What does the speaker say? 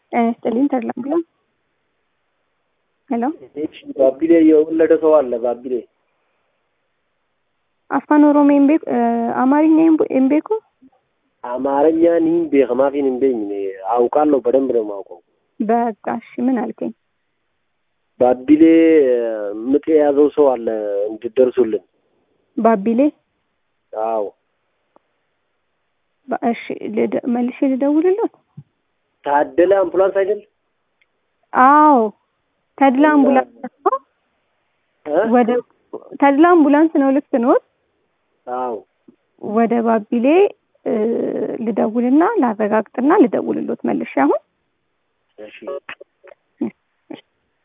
ጤና ይስጥልኝ ተድላ አምቡላንስ ሄሎ ባቢሌ የወለደ ሰው አለ። ባቢሌ አፋን ኦሮሞ ኤምቤ አማርኛ ኤምቤኩ አማርኛ ኒን ቤከማፊን እንበኝ አውቃለሁ፣ በደንብ ነው የማውቀው። በቃ እሺ፣ ምን አልከኝ? ባቢሌ ምጥ የያዘው ሰው አለ እንድደርሱልን። ባቢሌ አዎ በ- እሺ፣ ልደ- መልሼ ልደውልለት። ታደለ አምቡላንስ አይደል? አዎ ተድላ አምቡላንስ ነው። እ? ወደ ተድላ አምቡላንስ ነው። ልክ ኖት። አዎ ወደ ባቢሌ እ፣ ልደውልና ላረጋግጥና ልደውልሎት መልሼ አሁን እሺ